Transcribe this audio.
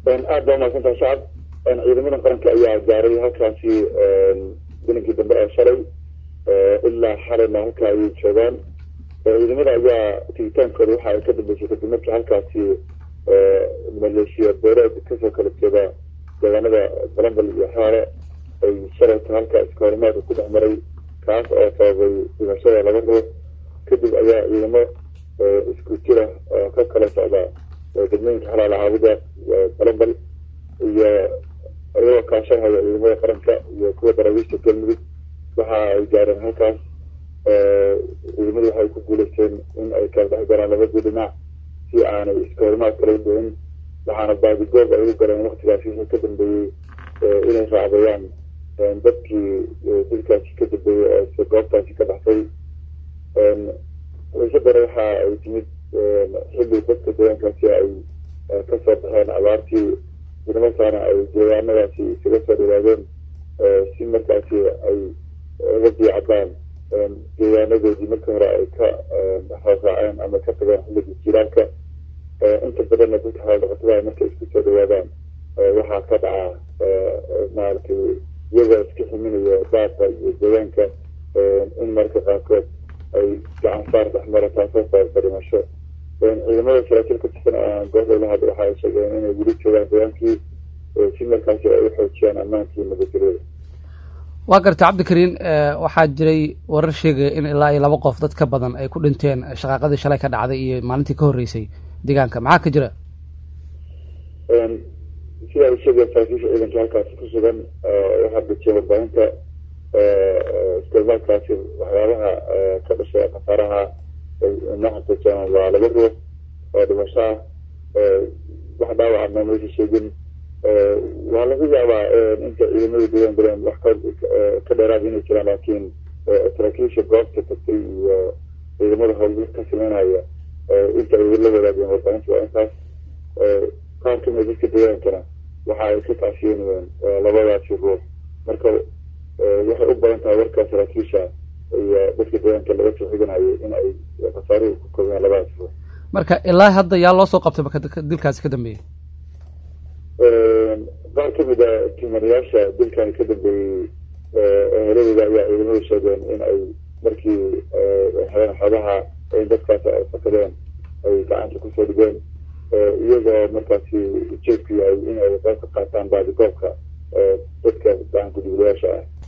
aad baa umaadsanta shacab ciidamada qaranka ayaa gaaray halkaasi gelinkii dambe ee shalay ilaa xalayna halka ayay joogaan ciidamada ayaa tigitaankooda waxa ay ka dambeysay kadib markii halkaasi maleeshiya beereed kasoo kala jeeda deegaanada balambal iyo xaare ay shalayta halka iskahorimaadka ku dhex maray kaas oo sababay dhimashada laba ruux kadib ayaa ciidamo isku jira oo ka kala socda degmooyinka xalaal caabida balambal iyo iyagoo kaashanhaya ciidamada qaranka iyo kuwa daraawiishta galmudug waxa ay gaareen halkaas ciidamadu waxay ku guuleysteen in ay kala dhex galaan labadii dhinac si aanay iskahorimaad kala dhicin waxaana baadigoob ay u galeen waktigaasi wixii ka dambeeyey inay raacdayaan dadkii dilkaasi ka dambeeyey oo goobtaasi ka baxsay xiisadana waxa ay timid xilli dadka deegaankaasi ay kasoo baxeen abaartii islamarkaana ay deegaanadaasi isaga soo dhawaadeen si markaasi ay uga diicadaan deegaanadoodii markii hore ay ka raaraaceen ama ka tageen xilligii jiiraalka inta badanna dadka xoolodhaqatada markay isku soo dhawaadaan waxaa ka dhaca maaragtay iyagoo iska ximinayo daata iyo deegaanka in marka qaarkood ay gacan saar dhexmara taasoo sababta dhimasho ciidamada saraakiil ka tirsan goobta lahad waxa ay sheegeen inay weli joogaan deegaankii si markaasi ay u xoojiyaan ammaankii nabadgelyada waa garta cabdikariin waxaa jiray warar sheegaya in ilaa iyo laba qof dad ka badan ay ku dhinteen shaqaaqadii shalay ka dhacday iyo maalintii ka horreysay deegaanka maxaa ka jira sida ay sheegeen saraakiisha ciidanka halkaasi ku sugan waxaa dejiyay warbaahinta isticmaalkaasi waxyaabaha ka dhashay khasaaraha naxatajaan waa laba ruux oo dhimasho ah wax dhaawacana maysa sheegin waa laga yaabaa inta ciidamada deegaan galeen wax ka dheeraada inay jiraan laakiin saraakiisha goobta tagtay iyo ciidamada howlgal ka sameynaya inta ay la wadaageen warbaahinta waa intaas qaar kamid dadka deegaankana waxa ay ka taasiyenayeen labadaasi ruux marka waxay u badan tahay warka saraakiisha iyo dadka deegaanka laga soo xiganayo in ay khasaaruhu ku kobiyaan labadaasi ruux marka ilaa hadda yaa loo soo qabtay marka dilkaasi ka dambeeyey qaar kamid a timanayaasha dilkani ka dambeeyey eheladooda ayaa ciidamadu sheegeen in ay markii heleen xogaha in dadkaasi ay fakadeen ay gacanta kusoo dhigeen iyagoo markaasi ujeedku yahay in ay qayb ka qaataan baadigoobka dadka gacan guduglayaasha ah